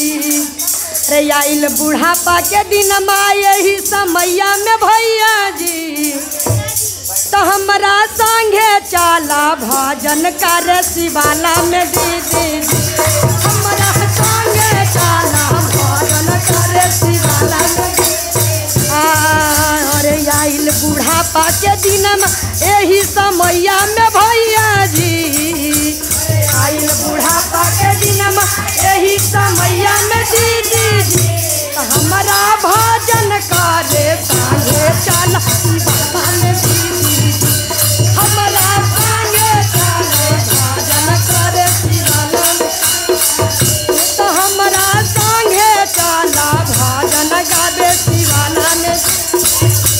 रे आइल बुढ़ापा के दिन यही समैया में भैया जी तो हमरा संगे चाला भजन कर शिवाला में दीदी हमरा संगे चाला भजन कर शिवाला में आ, अरे आइल बुढ़ापा के दिन यही समैया में भैया जी आइल बुढ़ापा के दिन यही समैया में दीदी जी तो हमरा भजन करे संगे चल शिवाला में दीदी जी हमरा संगे चले भजन करे शिवाला में तो हमरा संगे चला भजन गावे शिवाला में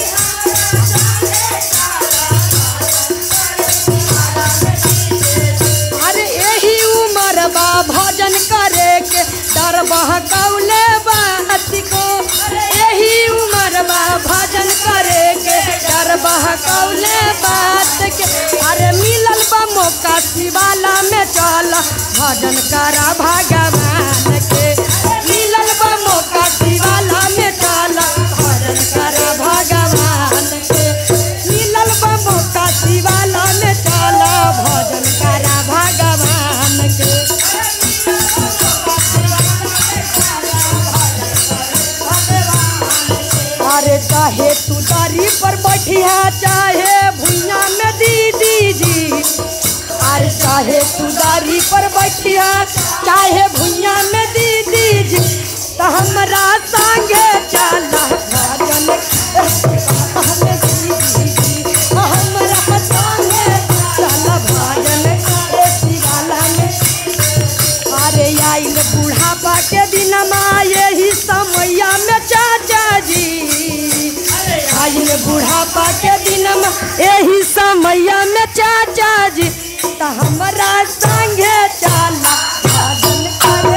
अरे यही उम्र बा भजन करे के डर बहकौले बात को यही उम्र बा भजन करे के डर बहकौले बात के अरे मिलल बा मौका शिवाला में चल भजन करा भगवान के मिलल बा मौका शिवाला में चल भजन करा भगवान के मिलल बा मौका शिवाला में चल भजन करा भगवान के अरे चाहे तू दारी पर बैठिया चाहे भुइया में दीदी जी अरे चाहे तू दारी पर बैठिया चाहे भुइया में दीदी जी तो हमरा संगे चला भजन करे दीदी जी हमरा संगे चला भजन करे शिवाला में अरे आइल बुढ़ापा के दिन यही समैया में चाचा जी आइल बुढ़ापा के दिन यही समैया में चाचा जी तो हमरा संगे चला भजन करे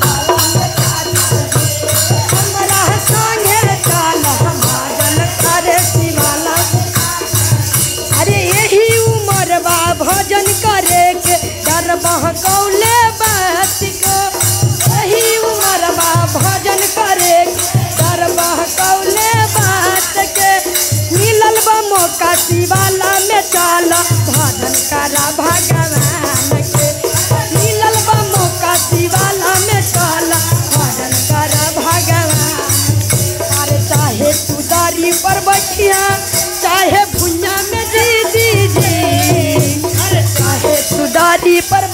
हमरा संगे चला भजन करे शिवाला अरे यही उम्र बा भजन करे के डर बहकौले बात को यही उम्र बा भजन करे के डर बहकौले बात के मिलल बा मौका शिवाला में चल भजन करा भगवान के मिलल बा मौका शिवाला में चल भजन करा भगवान अरे चाहे तू दारी पर बैठिया चाहे भुइया में दीदी जी अरे चाहे तू दारी पर